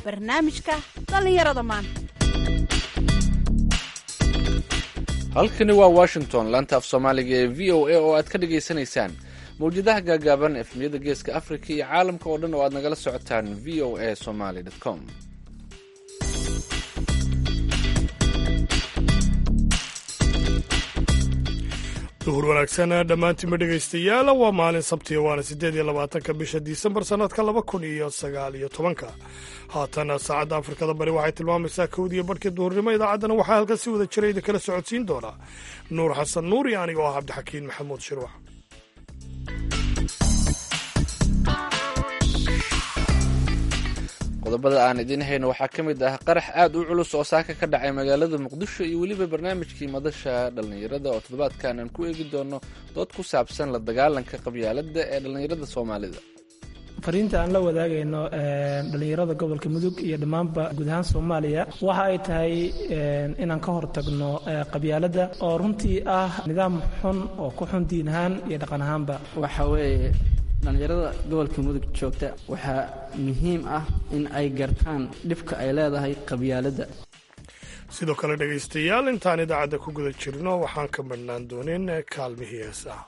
barnaamijka dhallinyarada maanta halkani waa washington laanta af soomaaliga ee v o a oo aad ka dhagaysanaysaan mawjadaha gaagaaban efmiyada geeska africa iyo caalamka oo dhan oo aad nagala socotaan v o a somaly com duhur wanaagsan dhammaantiinba dhegaystayaal waa maalin sabtiya waana siddeed iyo labaatanka bisha disembar sannadka laba kun iyo sagaal iyo tobanka haatan saacadda afrikada bari waxay tilmaamaysaa kowdiiyo barhkii duhurnimo idaacaddana waxaa halkan si wada jira idin kala socodsiin doonaa nuur xasan nuur iyo aniga oo ah cabdixakiin maxamuud shirwax qodobada aan idiin hayno waxaa ka mid ah qarax aad u culus oo saaka ka dhacay magaalada muqdisho iyo weliba barnaamijkii madasha dhallinyarada oo toddobaadkan aan ku eegi doono dood ku saabsan la dagaalanka qabyaaladda ee dhallinyarada soomaalida fariinta aan la wadaagayno dhallinyarada gobolka mudug iyo dhammaanba guud ahaan soomaaliya waxa ay tahay inaan ka hortagno qabyaaladda oo runtii ah nidaam xun oo ku xun diin ahaan iyo dhaqan ahaanba waxa weeye dhallinyarada gobolka mudug joogta waxaa muhiim ah in ay gartaan dhibka ay leedahay qabyaaladda sidoo kale dhegaystayaal intaan idaacadda ku guda jirno waxaan ka madhnaan doonin kaalmihii heesaha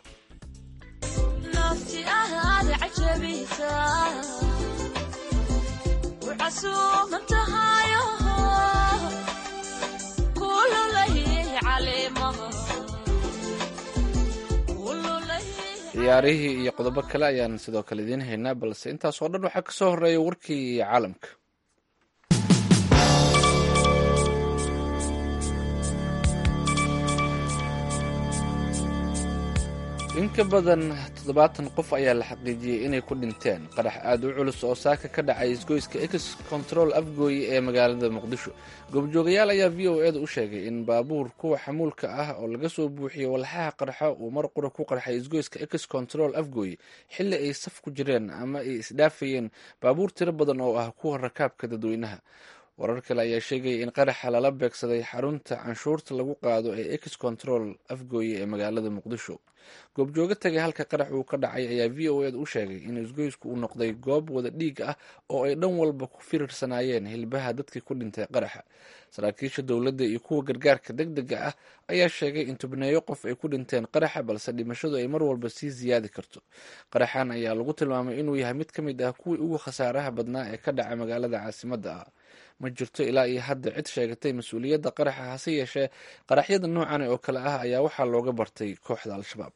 ciyaarihii iyo qodobo kale ayaan sidoo kale idiin haynaa balse intaas oo dhan waxaa ka soo horreeya warkii caalamka in ka badan toddobaatan qof ayaa la xaqiijiyey inay ku dhinteen qarax aad u culus oo saaka ka dhacay isgoyska ex control afgooye ee magaalada muqdisho goobjoogayaal ayaa v o e da u sheegay in baabuur kuwa xamuulka ah oo laga soo buuxiyey walxaha qarxa uu mar qura ku qarxay isgoyska ex control afgooye xilli ay saf ku jireen ama ay isdhaafayeen baabuur tiro badan oo ah kuwa rakaabka dadweynaha warar kale ayaa sheegaya in qaraxa lala beegsaday xarunta canshuurta lagu qaado ee ex control afgooye ee magaalada muqdisho goobjoogo tagay halka qarax uu ka dhacay ayaa v o ed u sheegay in isgoysku uu noqday goob wada dhiig ah oo ay dhan walba ku firiirsanaayeen hilbaha dadkii ku dhintay qaraxa saraakiisha dowladda iyo kuwa gargaarka deg dega ah ayaa sheegay in tubneeyo qof ay ku dhinteen qaraxa balse dhimashadu ay mar walba sii siyaadi karto qaraxan ayaa lagu tilmaamay inuu yahay mid ka mid ah kuwii ugu khasaaraha badnaa ee ka dhaca magaalada caasimadda ah ma jirto ilaa iyo hadda cid sheegatay mas-uuliyadda qaraxa hase yeeshee qaraxyada noocan oo kale ah ayaa waxaa looga bartay kooxda al-shabaab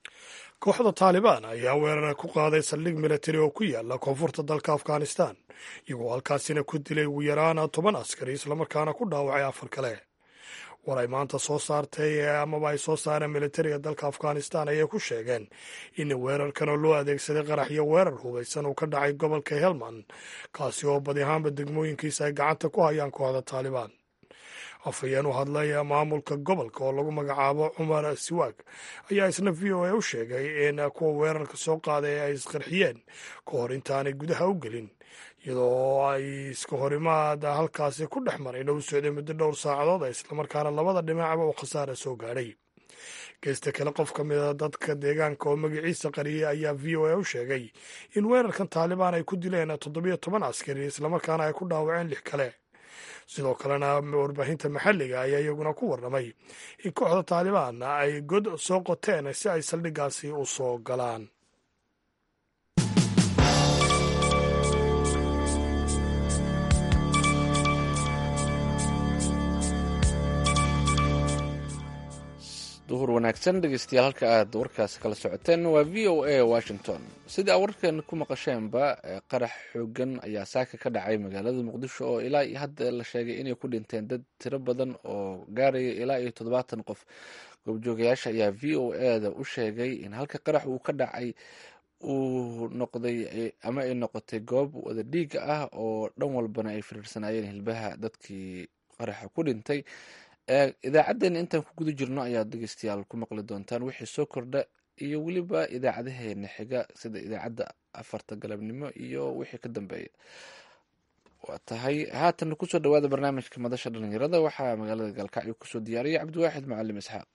kooxda taalibaan ayaa weerara ku qaaday saldhig militari oo ku yaala koonfurta dalka afghanistan iyagoo halkaasina ku dilay ugu yaraan toban askari islamarkaana ku dhaawacay afar kale war ay maanta soo saartay amaba ay soo saareen militariga dalka afghanistan ayay ku sheegeen in weerarkanoo loo adeegsaday qarax iyo weerar hubaysan uu ka dhacay gobolka helmand kaasi oo badi ahaanba degmooyinkiisa ay gacanta ku hayaan kooxda taalibaan afhayeen u hadlay maamulka gobolka oo lagu magacaabo cumar siwaag ayaa isna v o a u sheegay in kuwa weerarka soo qaaday ay isqarxiyeen ka hor intaanay gudaha u gelin iyadoo ay iska horimaada halkaasi ku dhex maray dhow socday muddo dhowr saacadood islamarkaana labada dhinacba uu khasaara soo gaadhay geesta kale qof ka mida dadka deegaanka oo magaciisa qariyay ayaa v o a u sheegay in weerarkan taalibaan ay ku dileen toddobiyo toban askari islamarkaana ay ku dhaawaceen lix kale sidoo kalena warbaahinta maxalliga ayaa iyaguna ku warramay in kooxda taalibaan ay god soo qoteen si ay saldhiggaasi u soo galaan duhur wanaagsan dhegeystayaal halka aad warkaasi kala socoteen waa v o a washington sidai warkeena ku maqasheenba qarax xoogan ayaa saaka ka dhacay magaalada muqdisho oo ilaa iyo hadda la sheegay inay ku dhinteen dad tiro badan oo gaaraya ilaa iyo toddobaatan qof goobjoogayaasha ayaa v o a da u sheegay in halka qarax uu ka dhacay uu noqday ama ay noqotay goob wada dhiiga ah oo dhan walbana ay firiirsanaayeen hilbaha dadkii qaraxa ku dhintay idaacaddeenna intaan ku guda jirno ayaad dhegeystayaal ku maqli doontaan wixii soo kordha iyo weliba idaacadaheena xiga sida idaacadda afarta galabnimo iyo wixii ka dambeeya waa tahay haatan kusoo dhawaada barnaamijka madasha dhalinyarada waxaa magaalada gaalkacyo kusoo diyaariyay cabdiwaaxid macalim isxaaq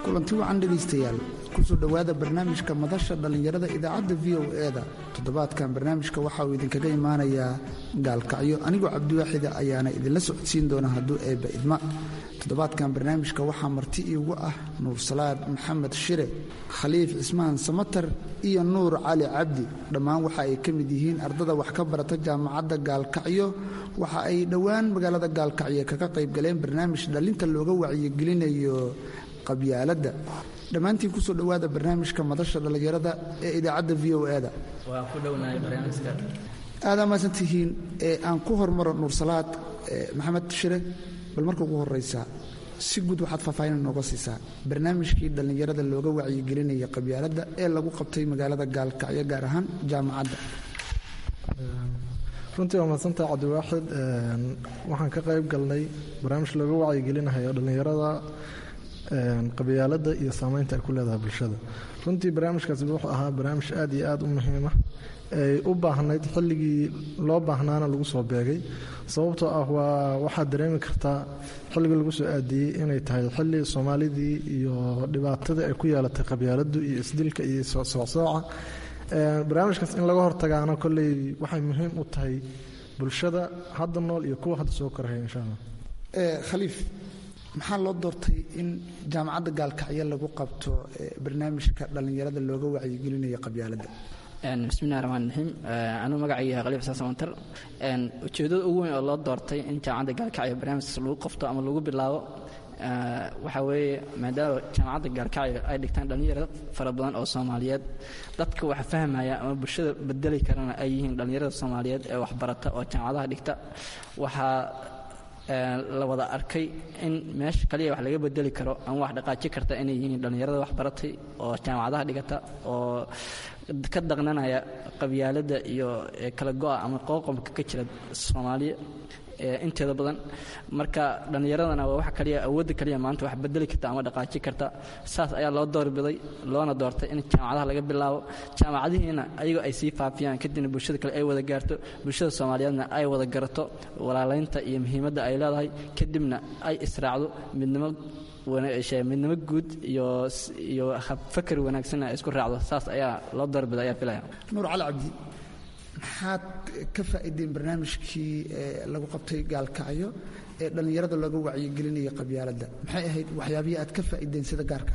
kulanti wacan dhegaystayaal kusoo dhowaada barnaamijka madasha dhallinyarada idaacadda v o e-da toddobaadkan barnaamijka waxa uu idinkaga imaanayaa gaalkacyo anigoo cabdiwaaxida ayaana idinla socodsiin doona hadduu eebba idma toddobaadkan barnaamijka waxaa marti iigu ah nuursalaad maxamed shire khaliif cismaan samatar iyo nuur cali cabdi dhammaan waxa ay ka mid yihiin ardada wax ka barata jaamacadda gaalkacyo waxa ay dhowaan magaalada gaalkacyo kaga qayb galeen barnaamij dhallinta looga wacyigelinayo qabyaaladda dhammaantiin kusoo dhowaada barnaamijka madasha dhallinyarada ee idaacadda v o e-da aada maasan tihiin aan ku hormaro nuursalaad maxamed shire bal marka ugu horeysa si guud waxaad faahfaahin nooga siisaa barnaamijkii dhallinyarada looga wacyigelinaya qabyaaladda ee lagu qabtay magaalada gaalkacyo gaar ahaan jaamacadda runtii waa mahadsantaha cabdiwaaxid waxaan ka qayb galnay barnaamij looga wacyigelinayo dhallinyarada qabyaaladda iyo saameynta ay ku leedahay bulshada runtii barnaamijkaasi wuxuu ahaa barnaamij aad iyo aad u muhiima ay u baahnayd xilligii loo baahnaana lagu soo beegay sababtoo ah waa waxaad dareemi kartaa xilligii lagu soo aadiyey inay tahay xilli soomaalidii iyo dhibaatadii ay ku yeelatay qabyaaladdu iyo isdilka iyo socsooca barnaamijkaas in laga hortagaana kolley waxay muhiim u tahay bulshada hadda nool iyo kuwa hadda soo koraya insha allah khaliif maxaa loo doortay in jaamacadda gaalkacyo lagu qabto barnaamijka dhallinyarada looga wacyigelinayo qabyaaladda bismillahi raxmaan raxiim anuu magacayga yahay khaliif xasan samantar ujeeddada ugu weyn oo loo doortay in jaamacadda gaalkacyo barnaamijkaas lagu qabto ama lagu bilaabo waxaa weeye maadaama jaamacadda gaalkacyo ay dhigtaan dhallinyaro fara badan oo soomaaliyeed dadka wax fahmaya ama bulshada bedeli karana ay yihiin dhallinyarada soomaaliyeed ee waxbarata oo jaamacadaha dhigta waxaa la wada arkay in meesha kaliya wax laga bedeli karo ama wax dhaqaaji karta inay yihiin dhallinyarada waxbaratay oo jaamacadaha dhigata oo ka daqnanaya qabyaaladda iyo kala go'a ama qooqomka ka jira soomaaliya inteeda badan marka dhallinyaradana waa wax kaliya awoodda kaliya maanta wax bedeli karta ama dhaqaaji karta saas ayaa loo doorbiday loona doortay in jaamacadaha laga bilaabo jaamacadihiina ayagoo ay sii faafiyaan kadibna bulshada kale ay wada gaarto bulshada soomaaliyeedna ay wada garato walaalaynta iyo muhiimadda ay leedahay kadibna ay israacdo midnimo midnimo guud iyo iyo fakar wanaagsanna ay isku raacdo saas ayaa loo doorbiday ayaa filaya nuur cali cabdi maxaad ka faa'iideen barnaamijkii lagu qabtay gaalkacyo ee dhallinyarada looga wacyigelinaya qabyaaladda maxay ahayd waxyaabihii aad ka faa'iideen sida gaarka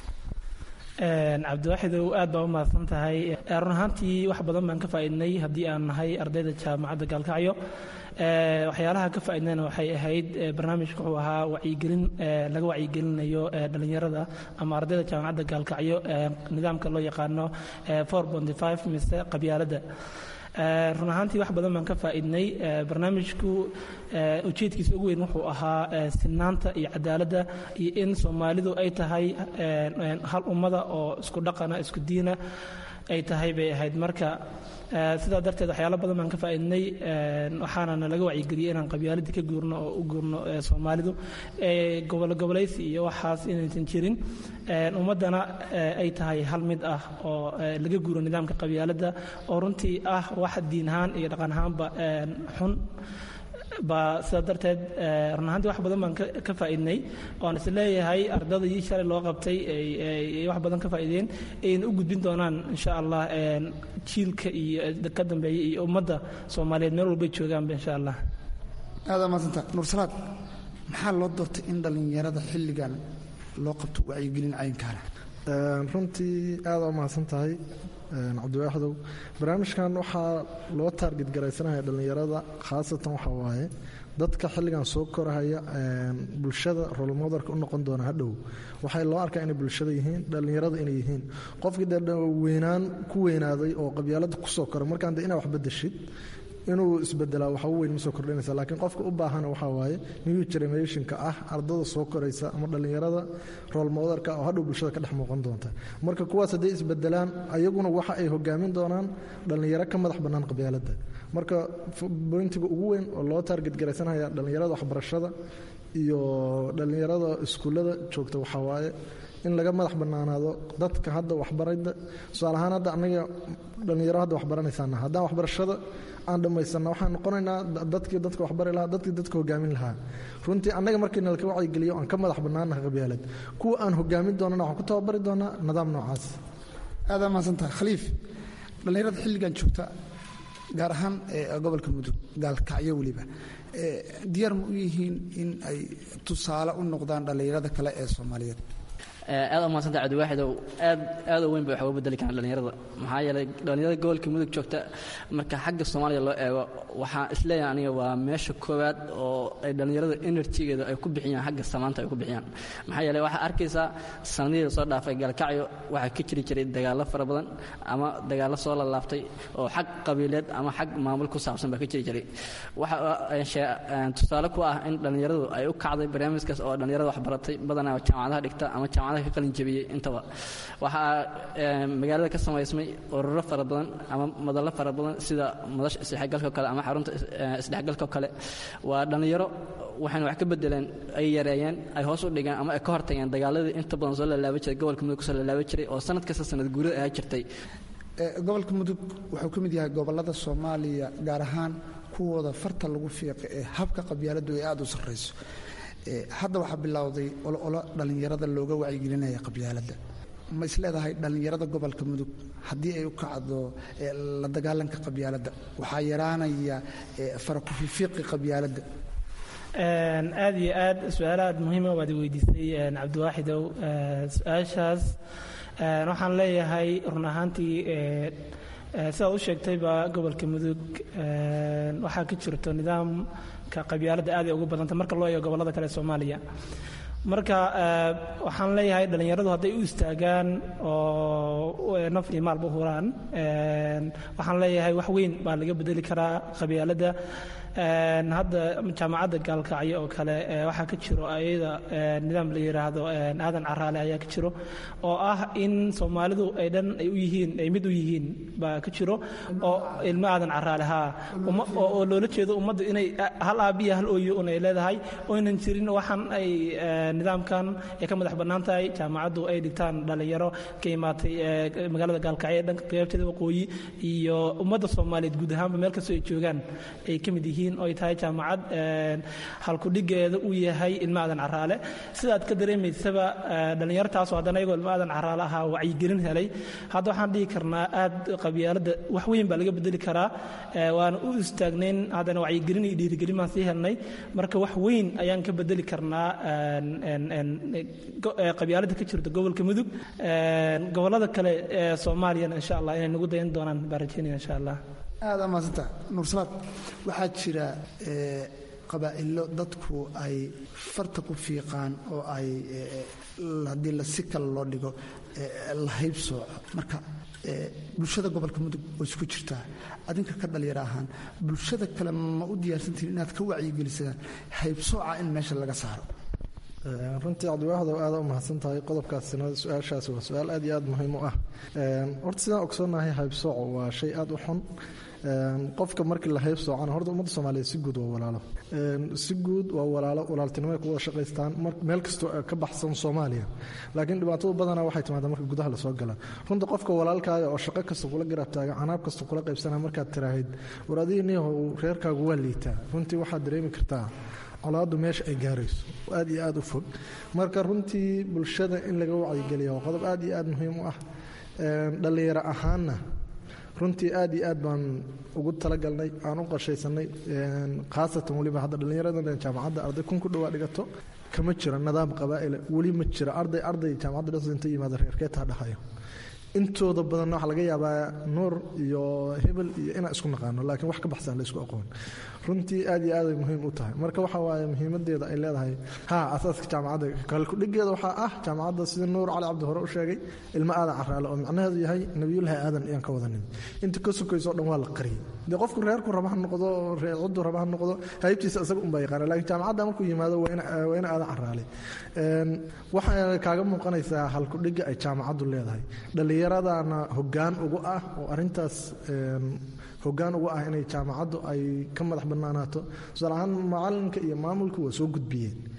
ah cabdiwaaxidow aad baa u mahadsan tahay run ahaantii wax badan baan ka faa'iidnay haddii aan nahay ardayda jaamacadda gaalkacyo waxyaalaha ka faa'iidnayna waxay ahayd barnaamijka wuxuu ahaa wacyigelin laga wacyigelinayo dhallinyarada ama ardayda jaamacadda gaalkacyo nidaamka loo yaqaano mise qabyaaladda run ahaantii wax badan baan ka faa'iidnay barnaamijku ujeedkiisa ugu weyn wuxuu ahaa sinaanta iyo cadaaladda iyo in soomaalidu ay tahay hal ummada oo isku dhaqana isku diina ay tahay bay ahayd marka sidaa darteed waxyaalo badan baan ka faa'iidnay waxaanana laga wacyigeliyey inaan qabyaaladii ka guurno oo u guurno soomaalidu gobolgobolaysi iyo waxaas inaysan jirin ummaddana ay tahay hal mid ah oo laga guuro nidaamka qabyaaladda oo runtii ah wax diin ahaan iyo dhaqan ahaanba xun baa sidaa darteed run ahaantii wax badan baan ka faa'iidnay oan is leeyahay ardada ii shalay loo qabtay ay wax badan ka faa'iideen ayna u gudbin doonaan insha allah jiilka iyo ka dambeeya iyo ummadda soomaaliyeed meel walbay joogaanba insha allah aada maasanta nuursalaad maxaa loo doortay in dhallinyarada xilligan loo qabto wacyigelin caynkaana runtii aada u mahadsan tahay cabdiwaaxdow barnaamijkan waxaa loo taarget garaysanaya dhallinyarada khaasatan waxaa waaye dadka xilligan soo korahaya bulshada rolmodarka u noqon doona hadhow waxay loo arkaa inay bulshada yihiin dhallinyarada inay yihiin qofkii dee weynaan ku weynaaday oo qabyaalada kusoo koray markaan de inaa wax bedeshid inuu isbedelaa waxa u weyn ma soo kordhinaysa laakiin qofka u baahan waxaa waaye new generationka ah ardada soo koraysa ama dhallinyarada roolmodarka oo hadhow bulshada ka dhex muuqan doonta marka kuwaas hadday isbedelaan ayaguna waxa ay hogaamin doonaan dhallinyaro ka madax bannaan qabyaaladda marka boyntiga ugu weyn oo loo taarget garaysanaya dhallinyarada waxbarashada iyo dhallinyarada iskuullada joogta waxaa waaye in laga madax bannaanaado dadka hadda waxbarada tusaale ahaan hadda anaga dhallinyaro hadda waxbaranaysaana haddaan waxbarashada aan dhammaysanna waxaan noqonaynaa dadkii dadka waxbari lahaa dadkii dadka hogaamin lahaa runtii annaga markiina laka wacyigeliyo aan ka madax bannaanaha qabyaalad kuwa aan hogaamin doonana waxaan ku tababari doonaa nidaam noocaas aadaa mahadsantaha khaliif dhallinyarada xilligan joogta gaar ahaan gobolka mudug gaalkacyo weliba diyaar ma u yihiin in ay tusaale u noqdaan dhallinyarada kale ee soomaaliyeed aad u mahadsanta cabdiwaaxidow aad aad u weyn bay wax uga bedeli karaan dhallinyarada maxaa yeelay dhallinyarada gobolka mudug joogta marka xagga soomaaliya loo eego waxaan isleeyahay aniga waa meesha koowaad oo ay dhallinyarada enerjigeeda ay ku bixiyaan xagga samaanta ay ku bixiyaan maxaa yeelay waxaa arkaysaa sanadihii soo dhaafay gaalkacyo waxaa ka jiri jiray dagaallo fara badan ama dagaallo soo lalaabtay oo xag qabiileed ama xag maamul ku saabsan baa ka jiri jiray waxa tusaale ku ah in dhallinyaradu ay u kacday barnaamijkaas oo dhallinyarada waxbaratay badanaa jaamacadaha dhigta ama jaamacadaha ka qalin jabiyey intaba waxaa magaalada ka samaysmay ururo fara badan ama madallo fara badan sida madasha isdhexgalka kale ama xarunta isdhexgalka kale waa dhallinyaro waxayna wax ka bedeleen ay yareeyeen ay hoos u dhigeen ama ay ka hortageen dagaaladii inta badan soo lalaaba jiray gobolka mudug kusoo lalaaba jiray oo sanad kasta sanad guurida ayaa jirtay gobolka mudug wuxuu ka mid yahay gobollada soomaaliya gaar ahaan kuwooda farta lagu fiiqa ee habka qabyaaladdu ay aada u sarrayso hadda waxaa bilowday ololo dhallinyarada looga wacyigelinaya qabyaaladda ma isleedahay dhallinyarada gobolka mudug haddii ay u kacdo la dagaalanka qabyaaladda waxaa yaraanaya farakufifiiqi qabyaaladda aad iyo aad su-aalo aad muhiima waad weydiisay cabdiwaaxidow su-aashaas waxaan leeyahay run ahaantii sidaad u sheegtayba gobolka mudug waxaa ka jirto nidaamka qabyaaladda aad ay ugu badanta marka loo eego gobollada kale ee soomaaliya marka waxaan leeyahay dhallinyaradu hadday u istaagaan oo naf iyo maalba huraan waxaan leeyahay wax weyn baa laga bedeli karaa qabyaaladda hadda jaamacadda gaalkacyo oo kale waxaa ka jiro ayada nidaam la yidhaahdo aadan caraale ayaa ka jiro oo ah in soomaalidu ay dhan ay u yihiin ay mid u yihiin baa ka jiro oo ilmo aadan caraale haa oo loola jeedo ummadda inay hal aabiya hal ooyo un ay leedahay oynan jirin waxaan ay nidaamkan ay ka madax bannaan tahay jaamacaddu ay dhigtaan dhallinyaro ka imaatay magaalada gaalkacyo ee dhanka qaybteeda waqooyi iyo ummadda soomaaliyeed guud ahaanba meel kastoo ay joogaan ay ka mid yihiin oy tahay jaamacad halkudhigeeda uu yahay ilmo aadan caraale sidaad ka dareemaysaba dhallinyartaasoo haddana iyagoo ilmo aadan caraale ahaa wacyigelin helay hadda waxaan dhihi karnaa aad qabyaaladda wax weyn baa laga bedeli karaa waana u istaagnayn haddana wacyigelin iyo dhiirigelin baan sii helnay marka wax weyn ayaan ka bedeli karnaa qabyaaladda ka jirta gobolka mudug gobollada kale ee soomaaliyana insha allah inay nagu dayan doonaan baan rajeynaya insha allah aada maasanta nuursalaad waxaa jira qabaa'ilo dadku ay farta ku fiiqaan oo ay haddii la si kale loo dhigo la hayb sooco marka bulshada gobolka mudug way isku jirtaa adinka ka dhalinyaro ahaan bulshada kale ma u diyaarsantihin inaad ka wacyigelisaan haybsooca in meesha laga saaro runtii cabdiwaaxdow aada u mahadsan tahay qodobkaasina su-aashaasi waa su-aal aad iyo aad muhiim u ah horta sidaan ogsoonahay haybsooco waa shay aada u xun qofka markii la hayb soocana horta ummadda soomaaliyeed si guud waa walaalo si guud waa walaalo walaaltinimay ku wada shaqaystaan meel kastoo ka baxsan soomaaliya laakiin dhibaatadu badanaa waxay timaadaa marka gudaha lasoo gala runta qofka walaalkaaga oo shaqo kasta kula garaabtaaga canaab kasta kula qaybsanaa markaad tiraahid war adigii niyahow reerkaagu waa liitaa runtii waxaad dareemi kartaa colaaddu meesha ay gaarayso aad iyo aad u fog marka runtii bulshada in laga wacyigeliya waa qodob aad iyo aad muhiim u ah dhallinyaro ahaanna runtii aad iyo aad baan ugu talagalnay aan u qorshaysanay khaasatan weliba hadda dhallinyaradan jaamacadda arday kun ku dhowaa dhigato kama jiro nidaam qabaa'ila weli ma jiro arday arday jaamacadda dhas inta yimaada reerkeetaa dhahayo intooda badanna waxaa laga yaabaa nuur iyo hebel iyo inaan isku naqaano laakiin wax ka baxsan la isku aqoon runtii aad iyo aaday muhiim u tahay marka waxa waaye muhiimadeeda ay leedahay ha asaaska jaamacadda kalkudhigeeda waxaa ah jaamacadda sida nuur cali cabdi hore u sheegay ilmo aadan caraale oo macnaheedu yahay nebiyullaahi aadan iyaan ka wadanin inta ka sokayso o dhan waa la qariyay dee qofku reerku raba ha noqdo ciddu raba ha noqdo haybtiisa isaga unbaa yaqaana laakiin jaamacadda markuu yimaado waa ina aadan caraale waxaa kaaga muuqanaysaa halkudhiga ay jaamacaddu leedahay dhallinyaradana hoggaan ugu ah oo arintaas hoggaan ugu ah inay jaamacaddu ay ka madax bannaanaato tusaale ahaan macalinka iyo maamulku waa soo gudbiyeen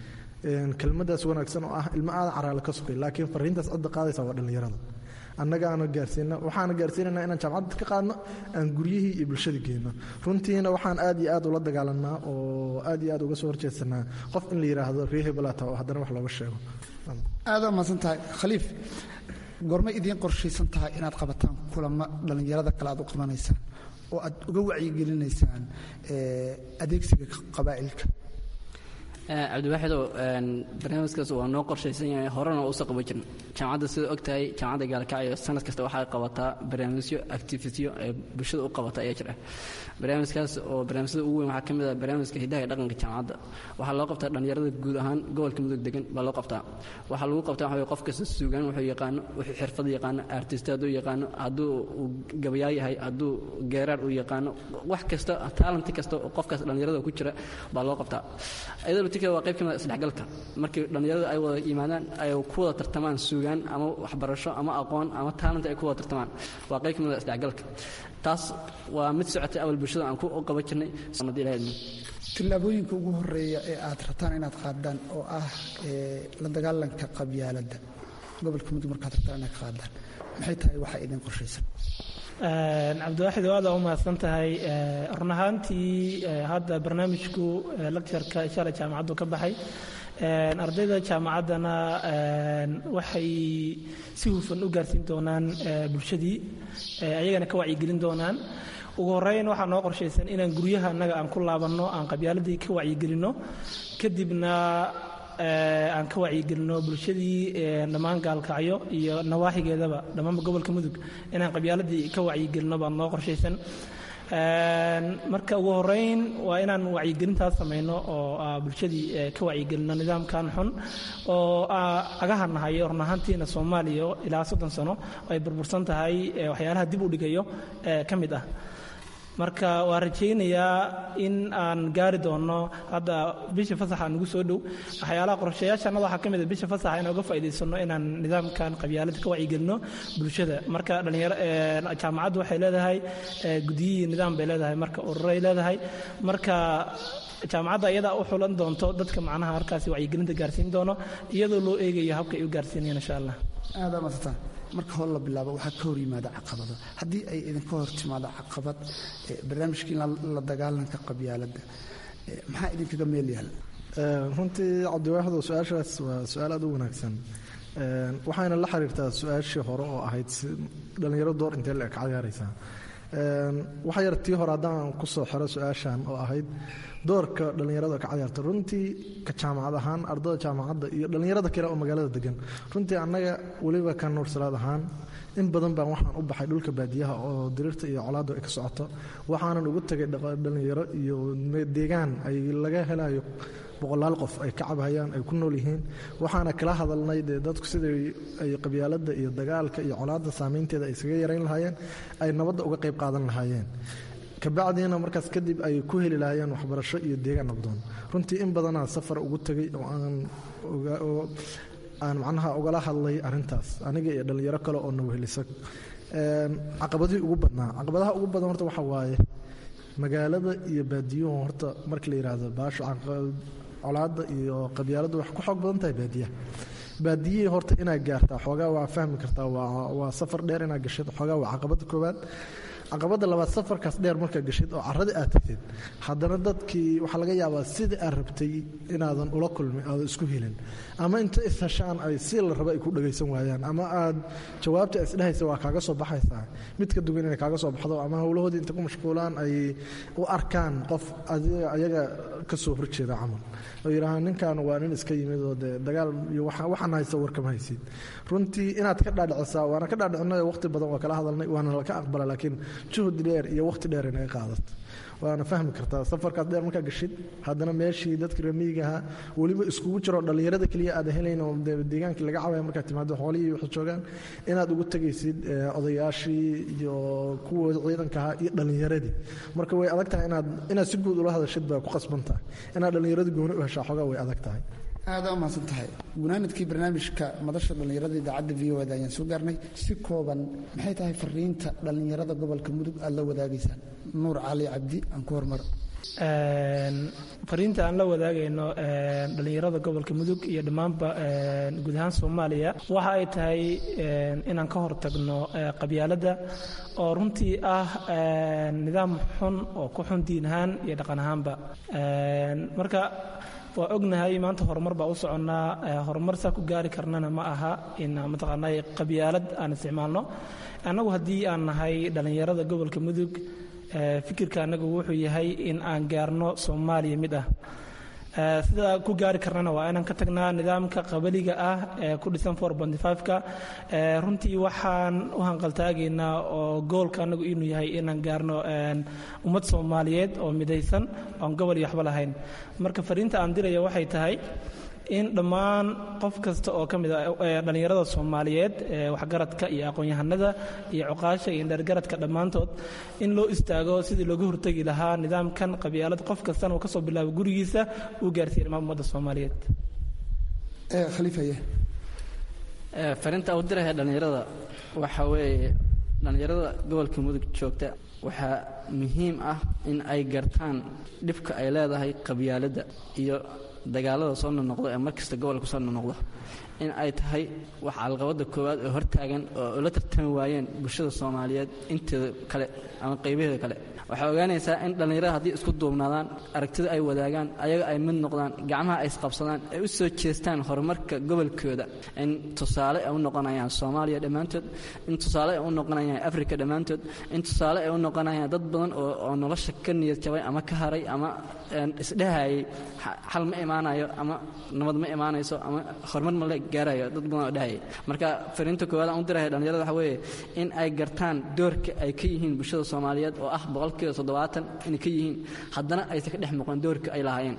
kelmadaas wanaagsan oo ah ilmo aada caraale ka sokay laakiin fariintaas cidda qaadaysa waa dhallinyarada annagaana gaarsiina waxaana gaarsiinanaa inaan jaamacadda ka qaadno aan guryihii iyo bulshada geyno runtiina waxaan aad iyo aad ula dagaalanaa oo aad iyo aad uga soo horjeedsanaa qof in la yidhaahdo ree hebelata oo haddana wax looga sheego aada mahadsan tahay khaliif goormay idiin qorshaysan tahay inaad qabataan kulamo dhallinyarada kale aad u qabanaysaan oo aad uga wacyigelinaysaan adeegsiga qabaa'ilka cabdiwaaxidow barnaamijkaas waa noo qorshaysan yahay horena waa usoo qaban jirna jaamacadda sida og tahay jaamacadda gaalkacyo sanad kasta waxay qabataa barnaamijyo activityo ee bulshada u qabata ayaa jira barnaamijkaas oo barnaamijyada ugu weyn waxaa ka mid ah barnaamijka hidaha iyo dhaqanka jaamacadda waxaa loo qabtaa dhallinyarada guud ahaan gobolka mudug degan baa loo qabtaa waxaa lagu qabtaa waxa qof kasta suugaan wuxuu yaqaano wuxuu xirfad yaqaano artist hadduu yaqaano hadduu uu gabayaa yahay hadduu geeraar uu yaqaano wax kasta talent kasta oo qofkaas dhallinyarada ku jira baa loo qabtaa iyadoo tika waa qayb ka mid ah isdhexgalka markii dhallinyarada ay wada yimaadaan ay ku wada tartamaan suugaan ama waxbarasho ama aqoon ama talent ay ku wada tartamaan waa qayb ka mid ah isdhexgalka taas waa mid socotay awal bulshada aan ku qaban jirnay sanad ilaahay tillaabooyinka ugu horeeya ee aad rabtaan inaad qaadaan oo ah la dagaalanka qabyaaladda gobolka mudug markaad rabtaan inaad qaadaan maxay tahay waxaa idin qorshaysan cabdiwaaxid aada u mahadsan tahay run ahaantii hadda barnaamijku lectureka shalay jaamacaddu ka baxay ardayda jaamacaddana waxay si hufan u gaarsiin doonaan bulshadii ayagana ka wacyigelin doonaan ugu horeyn waxaa noo qorshaysan inaan guryaha annaga aan ku laabanno aan qabyaaladii ka wacyigelinno kadibna aan ka wacyigelino bulshadii dhammaan gaalkacyo iyo nawaaxigeedaba dhammaanba gobolka mudug inaan qabyaaladii ka wacyigelino baa noo qorshaysan marka ugu horeyn waa inaan wacyigelintaas samayno oo bulshadii ka wacyigelino nidaamkan xun oo agaha nahay run ahaantiina soomaaliya ilaa soddon sano ay burbursan tahay waxyaalaha dib u dhigayo ka mid ah marka waa rajaynayaa in aan gaari doono hadda bisha fasaxa nagu soo dhow waxyaalaha qorshayaashanada waxaa ka mid a bisha fasaxa inaan uga faa'iidaysano inaan nidaamkan qabyaalada ka wacyigelino bulshada marka dhalinyaro jaamacaddu waxay leedahay gudiyihii nidaam bay leedahay marka ururay leedahay marka jaamacadda iyadaa u xulan doonto dadka macnaha markaasi wacyigelinta gaarsiin doono iyadoo loo eegayo habka ay u gaarsiinayaan insha allah aada maadsantaa marka hor la bilaabo waxaa ka hor yimaada caqabado haddii ay idinka hor timaado caqabad barnaamijkii la dagaalanka qabyaaladda maxaa idinkaga meel yaal runtii cabdiwaaxdo su-aashaas waa su-aal aad u wanaagsan waxayna la xiriirtaa su-aashii hore oo ahayd dhallinyaro door intee la eg cayaaraysaa waxa yar tii hore haddaan ku soo xiro su-aashan oo ahayd doorka dhallinyarada ka cayaarta runtii ka jaamacad ahaan ardada jaamacadda iyo dhallinyarada kale oo magaalada degan runtii annaga weliba ka nuursalaad ahaan in badan baan waxaan u baxay dhulka baadiyaha oo diriirta iyo colaaddu ay ka socoto waxaanan ugu tegay dhallinyaro iyo deegaan ay laga helayo boqolaal qof ay ka cabhayaan ay ku nool yihiin waxaana kala hadalnay dee dadku siday ay qabyaaladda iyo dagaalka iyo colaadda saameynteeda ay isaga yarayn lahaayeen ay nabadda uga qayb qaadan lahaayeen kabacdiina markaas kadib ay ku heli lahaayeen waxbarasho iyo deegaan nabdoon runtii in badanaa safar ugu tegay oo aan aan macnaha ugala hadlay arintaas aniga iyo dhallinyaro kale oo nawhelisa caqabadihii ugu badnaa caqabadaha ugu badan horta waxaa waaye magaalada iyo baadiyuhu horta marka la yidhaahdo baasho colaadda iyo qabyaaladdu wax ku xoog badan tahay baadiyaha baadiyihii horta inaad gaartaa xoogaa waa fahmi kartaa waa safar dheer inaad gashid xoogaa waa caqabada koowaad caqabada labaad safarkaas dheer markaa gashid oo carada aad tagtid haddana dadkii waxaa laga yaabaa sidai aad rabtay inaadan ula kulmin aadan isku helin ama inta isheshaan ay si la raba ay ku dhagaysan waayaan ama aad jawaabta isdhehaysa waa kaaga soo baxaysaa mid ka duwan inay kaaga soo baxdo ama howlahoodii inta ku mashquulaan ay u arkaan qof ayaga ka soo horjeeda camal oo yidhaahaan ninkan waa nin iska yimid oo dee dagaal iyo waxaan haysa warkama haysid runtii inaad ka dhaadhicisaa waana ka dhaadhicinay waqti badan waa kala hadalnay waana laka aqbala laakiin juhdi dheer iyo waqti dheer inaga qaadato waana fahmi kartaa safarkaas dheer markaa gashid haddana meeshii dadka ramiigaha weliba iskugu jiro dhallinyarada keliya aad helayn oo deegaankii laga cabaya markaad timaado xoolihii waxay joogaan inaad ugu tegaysid odayaashii iyo kuwooda ciidanka ahaa iyo dhallinyaradii marka way adag tahay inaad inaad si guud ula hadashid baa ku qasban tahay inaad dhallinyarada gooni u heshaa xoogaa way adag tahay aada u mahadsan tahay gunaanadkii barnaamijka madasha dhallinyarada idaacadda v o da ayaan soo gaarnay si kooban maxay tahay fariinta dhallinyarada gobolka mudug aad la wadaagaysaan nuur cali cabdi aan ku hormaro fariinta aan la wadaagayno dhallinyarada gobolka mudug iyo dhammaanba guud ahaan soomaaliya waxa ay tahay inaan ka hortagno qabyaaladda oo runtii ah nidaam xun oo ku xun diin ahaan iyo dhaqan ahaanba marka waa ognahay maanta horumar baa u soconnaa horumar saa ku gaari karnana ma aha in mataqaanaa qabyaalad aan isticmaalno annagu haddii aan nahay dhallinyarada gobolka mudug fikirka annagu wuxuu yahay in aan gaarno soomaaliya mid ah sida ku gaari karnana waa inaan ka tagnaa nidaamka qabaliga ah ee ku dhisan ka runtii waxaan u hanqaltaagaynaa oo goolka annagu inuu yahay inaan gaarno ummad soomaaliyeed oo midaysan oon gobol iyo waxba lahayn marka fariinta aan diraya waxay tahay in dhammaan qof kasta oo ka mid a dhallinyarada soomaaliyeed waxgaradka iyo aqoon-yahanada iyo cuqaasha iyo dheergaradka dhammaantood in loo istaago sidii looga hortegi lahaa nidaamkan qabyaalad qof kastana uu ka soo bilaabo gurigiisa uu gaarsiiya dhammaan ummadda soomaaliyeed khaliifaye fariinta u diraya dhallinyarada waxa weeye dhallinyarada gobolka mudug joogta waxaa muhiim ah in ay gartaan dhibka ay leedahay qabyaaladda iyo dagaalada soo nonoqdo ee markasta gobolka soo nonoqdo in ay tahay wax calqabada koowaad oo hortaagan oo la tartami waayeen bulshada soomaaliyeed inteeda kale ama qaybaheeda kale waxaa ogaanaysaa in dhallinyarada haddii isku duubnaadaan aragtida ay wadaagaan ayaga ay mid noqdaan gacmaha ay isqabsadaan ay u soo jeestaan horumarka gobolkooda in tusaale ay u noqonayaan soomaaliya dhammaantood in tusaale ay u noqonayaan afrika dhammaantood in tusaale ay u noqonayaan dad badan oo nolosha ka niyad jabay ama ka haray ama isdhehayay xal ma imaanayo ama nabad ma imaanayso ama horumar ma la gaarayo dad badan oo dhehayay marka fariinta koowaad aan u diraya dhallinyarada waxa weeye in ay gartaan doorka ay ka yihiin bulshada soomaaliyeed oo ah boqolkiiba toddobaatan inay ka yihiin haddana aysan ka dhex muuqan doorka ay lahaayeen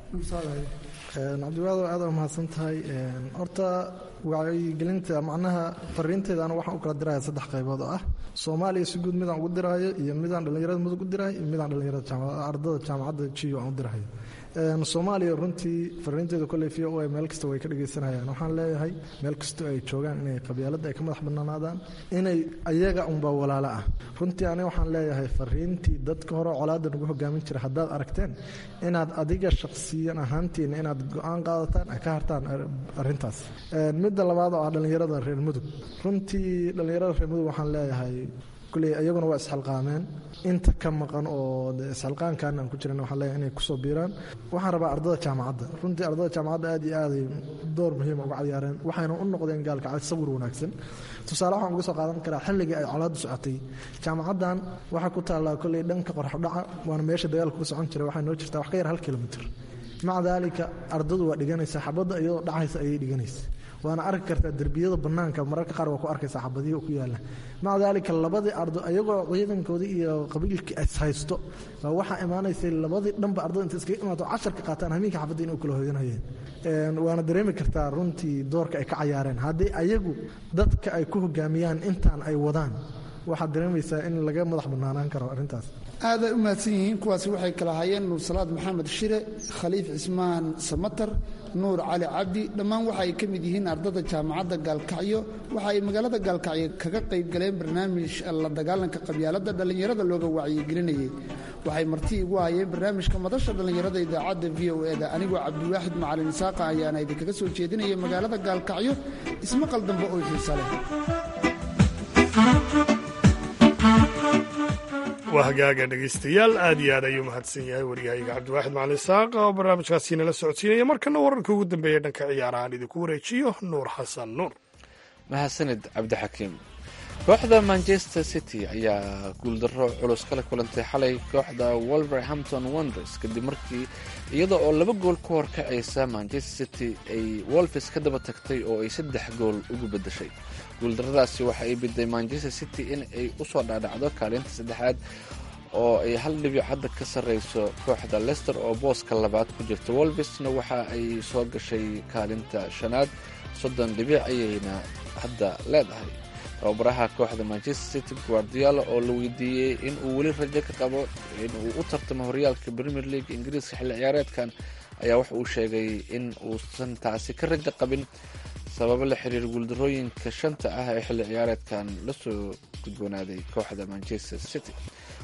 cabdiwaado aad u mahadsan tahay horta wacyigelinta macnaha fariinteeda anu waxaan u kala diraya saddex qaybood oo ah soomaaliya si guud midaan ugu diraayo iyo midaan dhallinyarada mudug u dirayo iyo midaan dhallinyarada ardada jaamacadda jiyo aan u dirahayo soomaaliya runtii fariinteeda kolley v o a meel kasta way ka dhegaysanayaan waxaan leeyahay meel kastoo ay joogaan inay qabyaaladda ay ka madax bannaanaadaan inay ayaga unba walaalo ah runtii aniga waxaan leeyahay fariintii dadka hore colaadda nagu hogaamin jira haddaad aragteen inaad adiga shakhsiyan ahaantiina inaad go-aan qaadataan ay ka hartaan arrintaas midda labaad oo ah dhallinyarada reer mudug runtii dhallinyarada reer mudug waxaan leeyahay kulley iyaguna waa isxilqaameen inta ka maqan oo isxilqaankan aan ku jiran waxaan leeyahay inay kusoo biiraan waxaan rabaa ardada jaamacadda runtii ardada jaamacadda aad iyo aaday door muhiima uga cayaareen waxayna u noqdeen gaalkacad sawir wanaagsan tusaale waxaan uga soo qaadan karaa xilligii ay colaaddu socotay jaamacaddan waxaa ku taallaa kolley dhanka qorxodhaca waana meesha dagaalku ka socon jiray waxay noo jirtaa wax ka yar hal kilomitr maca daalika ardadu waa dhiganaysaa xabadda iyadoo dhacaysa ayay dhiganaysa waana arki kartaa derbiyada banaanka mararka qaar waa ku arkaysaa xabadiyo ku yaala maca daalika labadii ardo iyagoo ciidankoodii iyo qabiilkii ishaysto baa waxaa imaanaysay labadii dhanba ardada inta iskaga imaato casharka qaataan hamiinka xabadda inay u kala hoyanayeen waana dareemi kartaa runtii doorka ay ka cayaareen haddii ayagu dadka ay ku hogaamiyaan intaan ay wadaan waxaad dareemaysaa in laga madax bannaanaan karo arrintaas aaday u mahadsan yihiin kuwaasi waxay kala hayeen nuur salaad maxamed shire khaliif cismaan samatar nuur cali cabdi dhammaan waxa ay ka mid yihiin ardada jaamacadda gaalkacyo waxa ay magaalada gaalkacyo kaga qayb galeen barnaamij la dagaalanka qabyaaladda dhallinyarada looga wacyigelinayay waxay marti igu hayeen barnaamijka madasha dhallinyarada idaacadda v o eda anigoo cabdiwaaxid macalin isaaqa ayaana idinkaga soo jeedinaya magaalada gaalkacyo ismaqal dambe oo xiisa leh waa hagaaga dhegaystayaal aad iyo aad ayuu mahadsan yahay waryahayga cabdiwaaxid macalin isaaq oo barnaamijkaasi nala socodsiinaya markana wararka ugu dambeeya dhanka ciyaarahaan idinku wareejiyo nuur xasan nuur mahadsanid cabdixakiim kooxda manchester city ayaa guuldarro culus kala kulantay xalay kooxda wolverhampton wonders kadib markii iyada oo laba gool ku horkacaysa manchester city ay wolfis ka daba tagtay oo ay saddex gool ugu beddeshay guuldarradaasi waxa ay biday manchester city in ay u soo dhaadhacdo kaalinta saddexaad oo ay hal dhibic hadda ka sarreyso kooxda lester oo booska labaad ku jirta wolvisna waxa ay soo gashay kaalinta shanaad soddon dhibic ayayna hadda leedahay tababaraha kooxda manchester city guardiola oo la weydiiyey in uu weli rajo ka qabo in uu u tartamo horyaalka premier league ingiriiska xilli ciyaareedkan ayaa waxa uu sheegay in uusan taasi ka rajo qabin sababo la xiriir guuldarooyinka shanta ah ee xilli ciyaareedkan lasoo gudboonaaday kooxda manchester city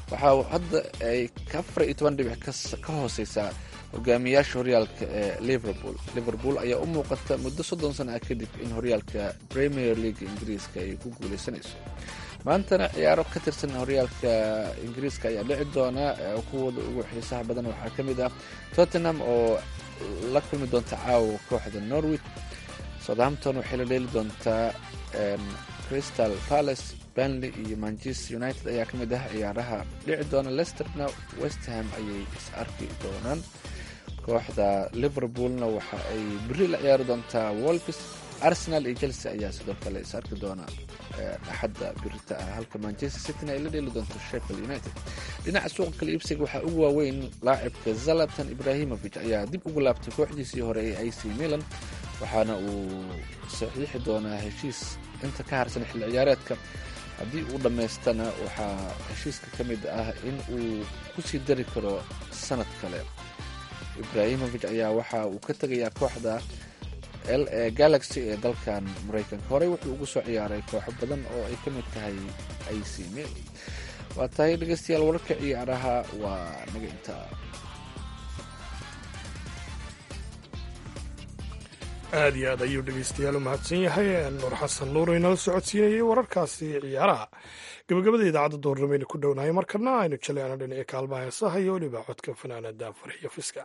waxaa hadda ay afar iyo toban dhibic ka hooseysaa hogaamiyaasha horyaalka ee liverpool liverpool ayaa u muuqata muddo soddon sana ah kadib in horyaalka premier league ingiriiska ay ku guuleysanayso maantana ciyaaro ka tirsan horyaalka ingiriiska ayaa dhici doona kuwooda ugu xiisaha badan waxaa ka mid ah tottenham oo la kulmi doonta caawa kooxda norwich southampton waxay la dheeli doontaa crystal palace banley iyo manchester united ayaa ka mid ah ciyaaraha dhici doona lesterna westham ayay is arki doonaan kooxda liverpoolna waxa ay beri la ciyaari doontaa wolfis arsenal iyo chelsea ayaa sidoo kale is arki doona axadda birita ah halka manchester cityna ay la dheeli doonto sheffield united dhinaca suuqa kale iibsiga waxaa ugu waaweyn laacibka zalatan ibrahimovic ayaa dib ugu laabtay kooxdiisii hore ee ac milan waxaana uu saxiixi doonaa heshiis inta ka harsan xilli ciyaareedka haddii uu dhammaystana waxaa heshiiska ka mid ah in uu kusii dari karo sanad kale ibrahimovic ayaa waxa uu ka tegayaa kooxda l ee galaxy ee dalkan maraykanka horey wuxuu ugu soo ciyaaray kooxo badan oo ay ka mid tahay ac mil waa tahay dhegeystayaal wararka ciyaaraha waa naga intaa aad iyo aad ayuu dhegeystayaal u mahadsan yahay nuur xasan nuur inala socodsiinayay wararkaasi ciyaaraha gabagabada idaacadda doornamaynu ku dhownahay markana aynu jaleecno dhinaca kaalmaha heesaha iyo weliba codka fanaanada farxiyo fiska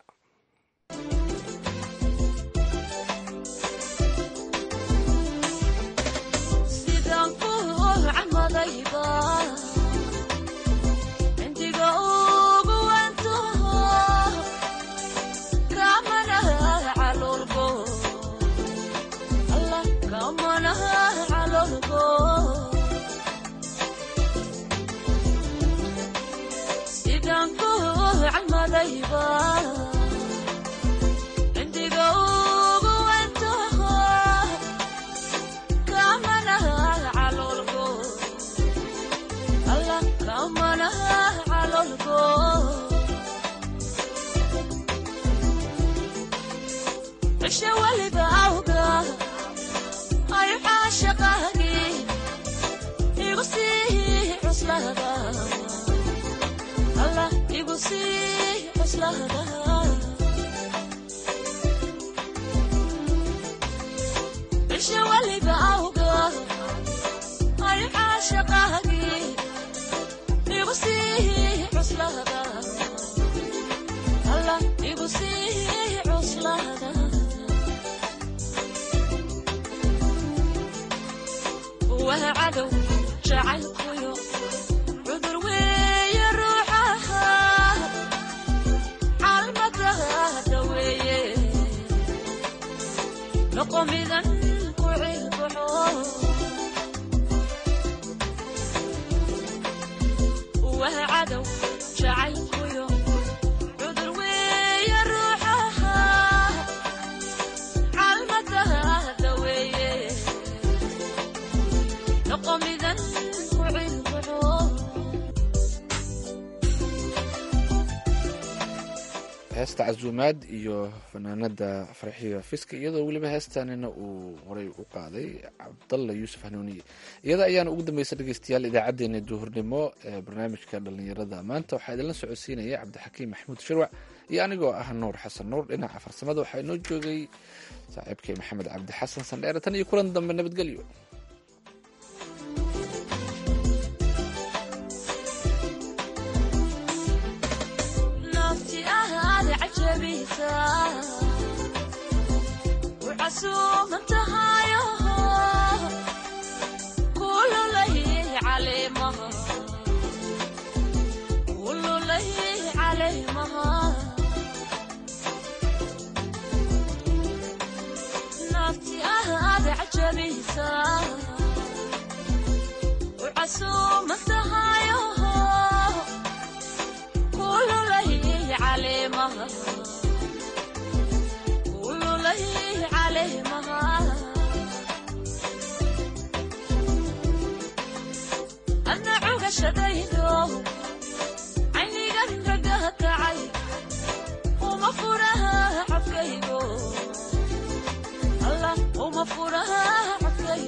heesta casuumaad iyo fanaanada farxiyo fiska iyadoo weliba heestanina uu horay u qaaday cabdalla yuusuf hanuuniye iyada ayaana ugu dambeysa dhegeystayaal idaacadeena duhurnimo ee barnaamijka dhalinyarada maanta waxaa idinla socodsiinaya cabdixakiim maxamuud shirwac iyo anigoo ah nuur xasan nuur dhinaca farsamada waxaa inoo joogay saaxiibkay maxamed cabdi xasan sandheere tan iyo kulan dambe nabadgelyo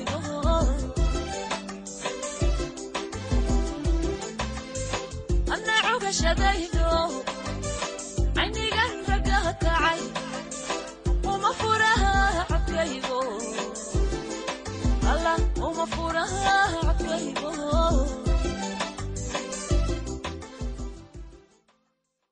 I'm not caynigan ragaha kacay uma furaha codkaygo alla uma furaha codkaygo